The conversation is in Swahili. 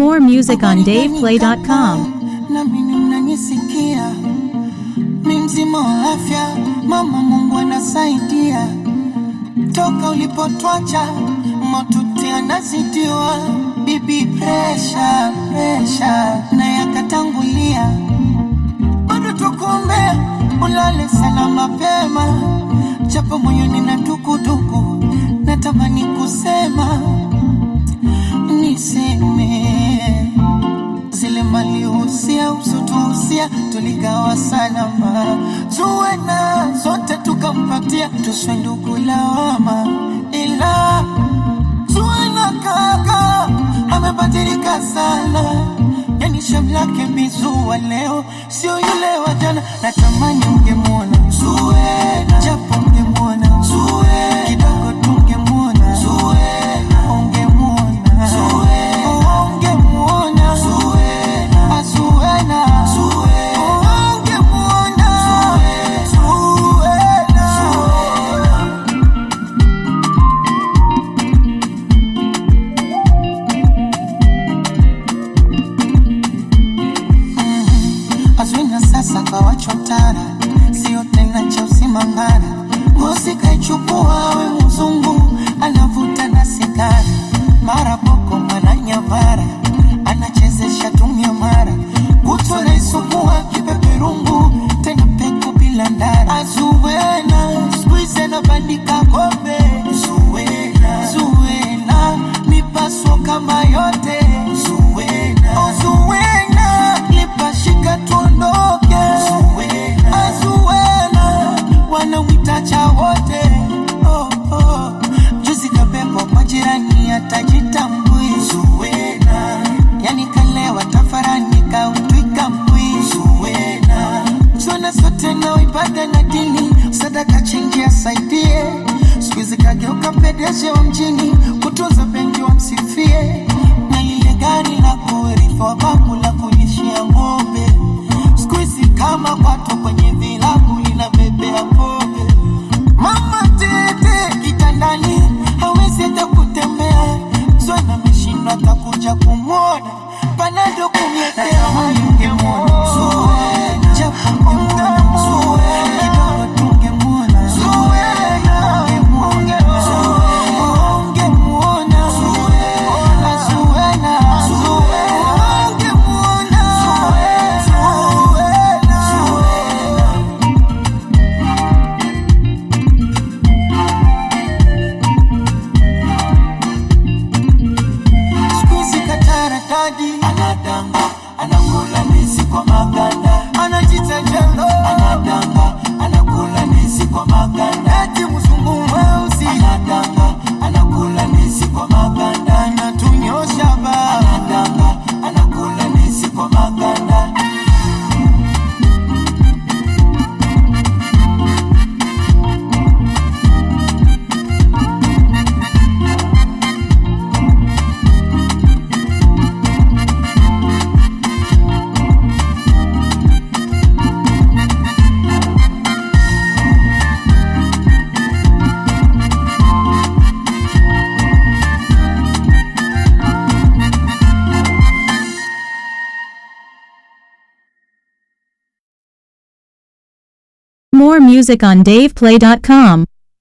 more music on DavePlay.com. na mimi mnanisikia, mi mzima wa afya, mama Mungu anasaidia. Toka ulipotwacha motuti anazidiwa, bibi presha presha na yakatangulia, bado tukuombea ulale sana mapema, japo moyoni na dukuduku, natamani kusema niseme zile malihusia usotuhusia tuligawa salama, tuwe na zote tukampatia, tuswe ndugu lawama, ila tuwe na kaka amebadilika sana, yani shem lake bizua leo sio yule wa jana, natamani ungemwona Zuena, japo ungemwona Zuena, kidogo tungemwona Zuena, ungemwona Zuena, ungemwona Zuena, Azuena, ungemwona Zuena, Azwina sasa kawachotara, sio tena cha usimangara. Ngozi kaichukua we mzungu, anavuta na sigara, mara boko mwana nyamara, anachezesha tumia mara, kutwa naisukua kipeperungu, tena peku bila ndara. Azuwena skuize na bandika kombe, Zuwena, Zuwena, mipaso kama yote, Zuwena, oh, Zuwena, lipashika tuondoke, Zuwena, Azuwena, wanamwitacha wote, oh, oh. Juzi kabebwa kwa jirani atajitambui, Zuwena, yani kalewa tafarani kautwika mbwi, Zuwena, zona sote na ibada na dini, sadaka chenji asaidie, siku hizi kageuka pedeje wa mjini, kutunza benki wamsifie, na lile gari la kurithi wa babu la kulishia ng'ombe, siku hizi kama kwato kwenye vilabu linabebea pombe. Mama tete kitandani hawezi hata kutembea, Zwana ameshindwa atakuja kumwona, panado kumletea ungemwona Zuena, japo ungemwona Zuena, kidogo tungemwona Zuena, ungemwona Zuena, ungemwona Zuena, Zuena, ungemwona Zuena, Zuena. Squeeze katarakadi anadanga anakula ndizi kwa maganda anajita jelo anadanga anakula ndizi kwa maganda eti mzungu mweusi anadanga anakula ndizi kwa maganda anatunyosha ba anadanga anakula ndizi kwa maganda More music on DavePlay.com.